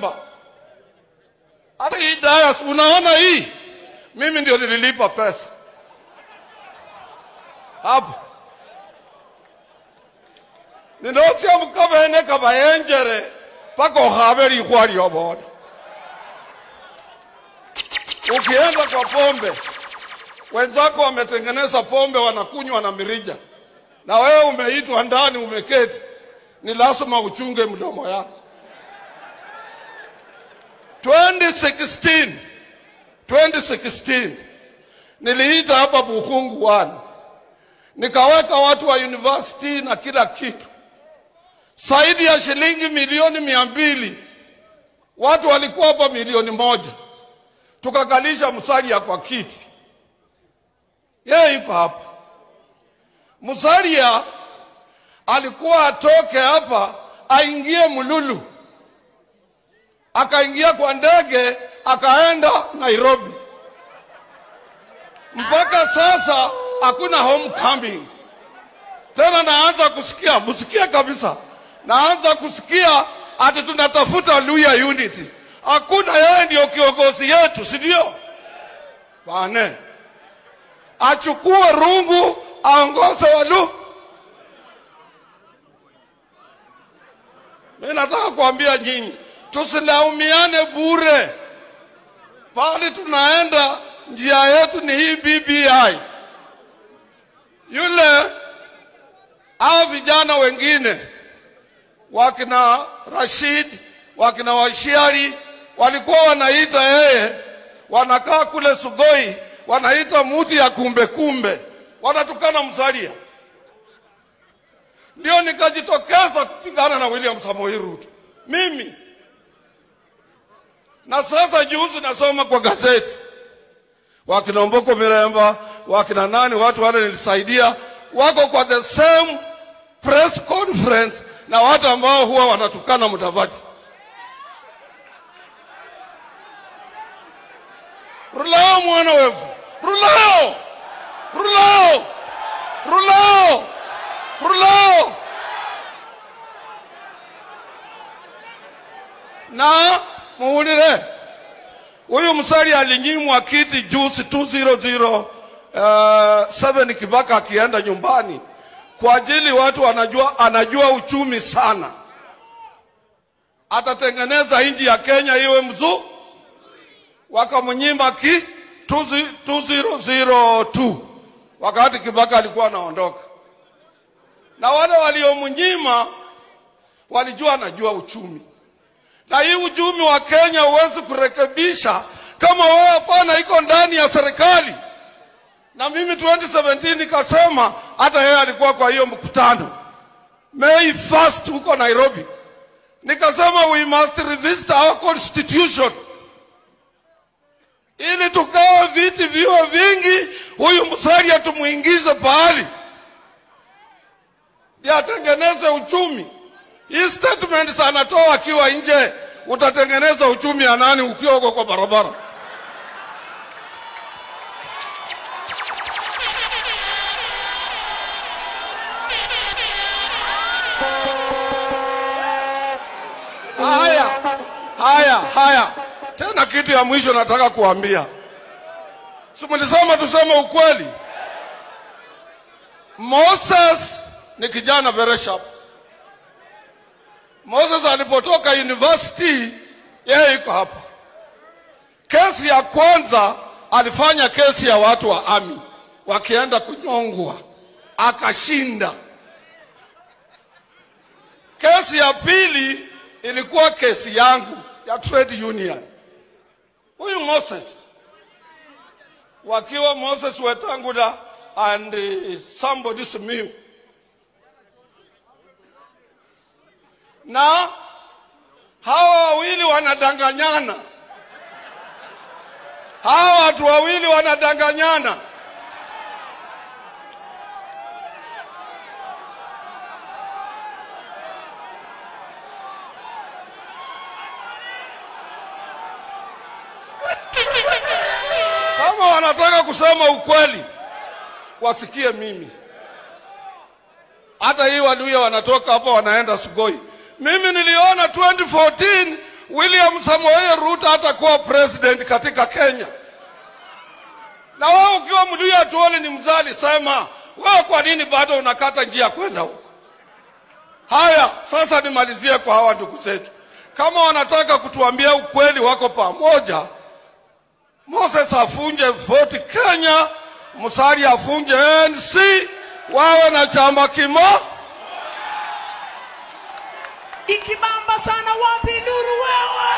hata hii dayas unaona hii mimi ndio nililipa pesa hapo ninotsia mukavene kavayenjere paka okhave likhwa lyovola ukienda kwa pombe wenzako wametengeneza pombe wanakunywa na mirija na wewe umeitwa ndani umeketi ni lazima uchunge mdomo yako 2016 2016 niliita hapa Bukhungu one nikaweka watu wa university na kila kitu zaidi ya shilingi milioni mia mbili watu walikuwa hapa milioni moja tukakalisha Musalia kwa kiti yeye ipo hapa Musalia alikuwa atoke hapa aingie Mululu akaingia kwa ndege akaenda Nairobi. Mpaka sasa hakuna homecoming tena. Naanza kusikia, msikie kabisa, naanza kusikia ati tunatafuta Luya Unity. Hakuna, yeye ndio kiongozi yetu, si ndio? Bane achukue rungu aongoze Walu. Mimi nataka kuambia nyinyi tusilaumiane bure. Pale tunaenda njia yetu ni hii BBI. Yule hao vijana wengine wakina Rashid wakina Washiari walikuwa wanaita yeye, wanakaa kule Sugoi, wanaita muti ya kumbe kumbe, wanatukana Musalia. Ndio nikajitokeza kupigana na William Samoei Ruto mimi na sasa juzi nasoma kwa gazeti wakina Mboko Miremba wakina nani, watu wale nilisaidia, wako kwa the same press conference na watu ambao huwa wanatukana Mudavadi. Rulao mwana wevu, rulao, rulao, rulao, rulao na muulire huyu Musalia alinyimwa kiti juzi 200 7 Kibaka akienda nyumbani kwa ajili watu wanajua, anajua uchumi sana, atatengeneza nchi ya Kenya iwe mzuri. Wakamnyima ki 2002 wakati Kibaka alikuwa anaondoka, na wale waliomnyima walijua anajua uchumi na hii uchumi wa Kenya huwezi kurekebisha kama wewe hapana iko ndani ya serikali. Na mimi 2017 nikasema, hata yeye alikuwa kwa hiyo mkutano May 1st huko Nairobi, nikasema we must revisit our constitution ili tukawe viti viwe vingi, huyu Musalia tumuingize pahali yatengeneze uchumi. Hii statements anatoa akiwa nje, utatengeneza uchumi ya nani ukiwa uko kwa barabara? Haya, haya, haya, tena kitu ya mwisho nataka kuambia, si mlisema tuseme ukweli? Moses ni kijana very sharp. Moses alipotoka university, yeye iko hapa. Kesi ya kwanza alifanya kesi ya watu wa ami wakienda kunyongwa, akashinda. Kesi ya pili ilikuwa kesi yangu ya trade union. Huyu Moses wakiwa Moses Wetangula and uh, somebody Simiyu na hawa wawili wanadanganyana, hawa watu wawili wanadanganyana. Kama wanataka kusema ukweli, wasikie mimi. Hata hii Waluya wanatoka hapa wanaenda Sugoi. Mimi niliona 2014 William Samoei Ruto hatakuwa president katika Kenya. Na wewe ukiwa Mluya Atuoli ni mzali, sema wewe, kwa nini bado unakata njia kwenda huko? Haya, sasa nimalizie kwa hawa ndugu zetu, kama wanataka kutuambia ukweli, wako pamoja. Moses afunje voti Kenya, Musalia afunje ANC, wawe na chama kimo. Ikibamba sana wapi nuru wewe?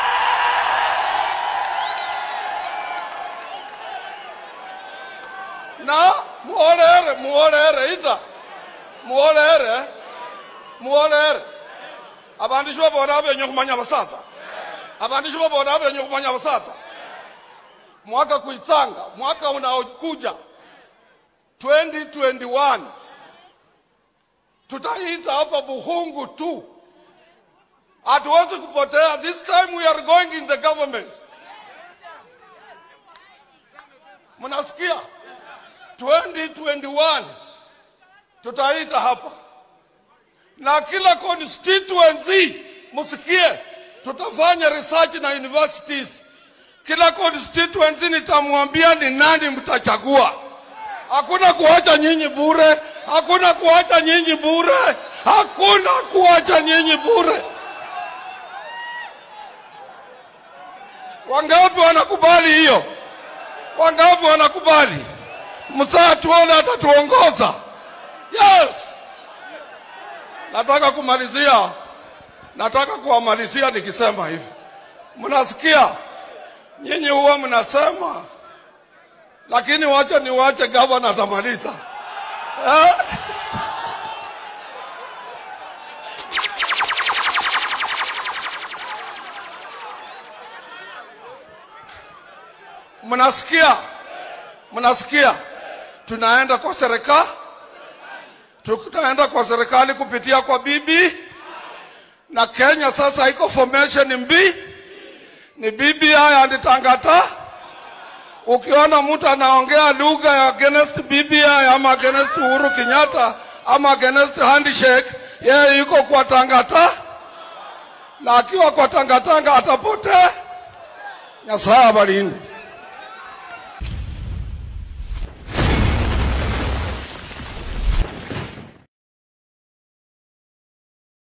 na muolere muolere ita muolere muolere abandu shibaboda benye khumanya basaza abandu shibaboda benye khumanya basaza mwaka kuitsanga mwaka unaokuja 2021 tutaita hapa buhungu tu hatuwezi kupotea this time we are going in the government mnasikia 2021 tutaita hapa na kila constituency msikie, tutafanya research na universities. Kila constituency nitamwambia ni nani mtachagua. Hakuna kuacha nyinyi bure, hakuna kuacha nyinyi bure, hakuna kuacha nyinyi bure. Wangapi wanakubali hiyo? Wangapi wanakubali? Msaa tuone atatuongoza. Yes. Nataka kumalizia, nataka kuwamalizia nikisema hivi, mnasikia nyinyi huwa mnasema, lakini wacha niwache gavana atamaliza eh? Mnasikia, mnasikia, tunaenda kwa serikali tutaenda kwa serikali kupitia kwa bibi na Kenya sasa iko formation mbi ni BBI and Tangata. Ukiona mtu anaongea lugha ya against BBI ama against Uhuru Kenyatta ama against handshake, yeye yuko kwa Tangata, na akiwa kwa Tangatanga atapotea. Nyasaye abalinde.